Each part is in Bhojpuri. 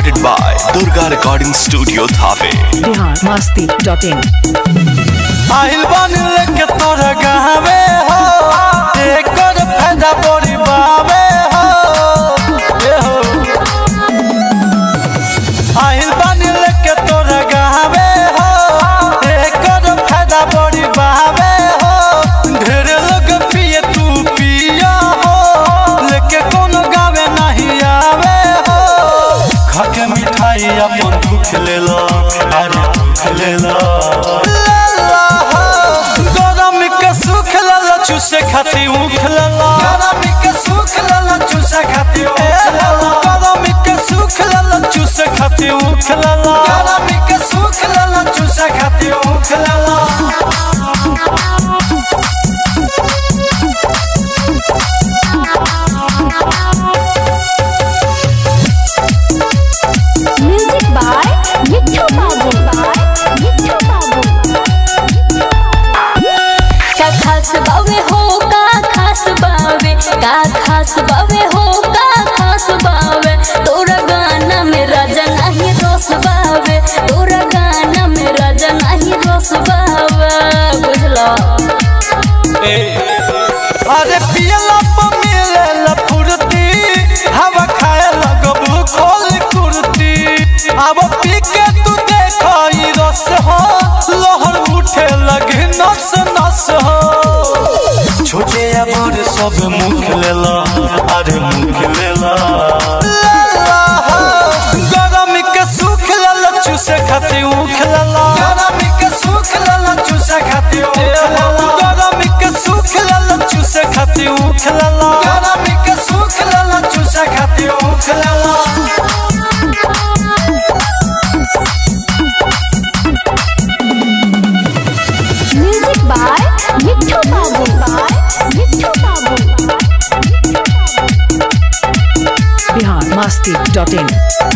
recorded by Durga Recording Studio Thave. Bihar Masti dot in आइल बन लेके तोरा गहवे हो एकर फायदा बड़ी बावे हो ए हो आइल बन लेके तोरा गहवे हो एकर फायदा बड़ी बावे हो ढेर लोग पिए तू पिया हो लेके कोनो गावे नहीं आवे हो खाके मिठाई अपन दुख लेला अरे दुख लेला गरम के सुख लला चूसे खाती उख लला गरम के सुख लला चूसे खाती उख लला गरम के सुख लला चूसे खाती उख लला गरम के सुख लला चूसे खाती उख लला म्यूजिक बाय मिट्ठू बाबू मिट्ठू बाबू का खास बावे हो का खास बावे का खास बावे हो का खास बावे तोरा गाना में राजा नहीं रोस बावे तोरा गाना में राजा नहीं रोस बावे बुझलो अरे पियला पर मिलेला फुर्ती हवा खाए लगबू खोल कुर्ती अब पी के तू देखो ई रस हो लहर उठे लगे नस नस हो छोटे या बड़ सब मुख लेला अरे मुख लेला गरम के सुख लेला चूसे खाती उख लेला गरम के सुख लेला चूसे खाती उख लेला गरम के सुख लेला चूसे खाती उख लेला गरम के सुख लेला चूसे खाती उख लेला म्यूजिक बाय मिट्ठू बाबू मिट्ठू बाबू बिहार मस्ती डॉट इन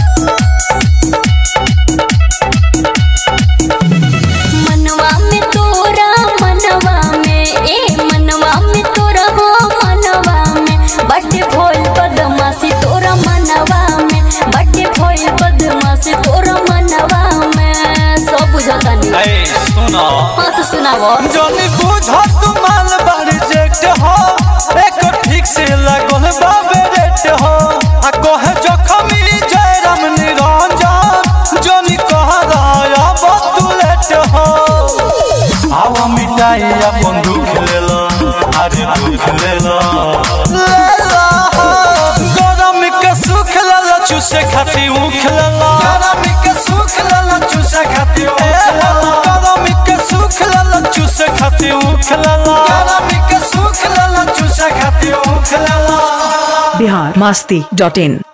मनवा में तोरा मनवा में ए मनवा में तोरा हो मनवा में बड़े भोल बदमाशी तोरा मनवा में बड़े भोल बदमाशी तोरा मनवा में सब बुझता नहीं ए सुना हाँ तो सुनाओ जनी बुझ तू माल बारी जेट हो एक ठीक से लगल बाबे रेट हो आ कहे जखमी जयराम निरंजन जनी कह रहा तू लेट हो आवा मिटाई अपन दुख लेला अरे दुख लेला लेला गरम के सुख लेला चूसे खाती उख लेला गरम के सुख लेला चूसे खाती उख लेला गरम के सुख लेला चूसे खाती उख लेला गरम के सुख लेला चूसे खाती उख लेला बिहार मस्ती डॉट इन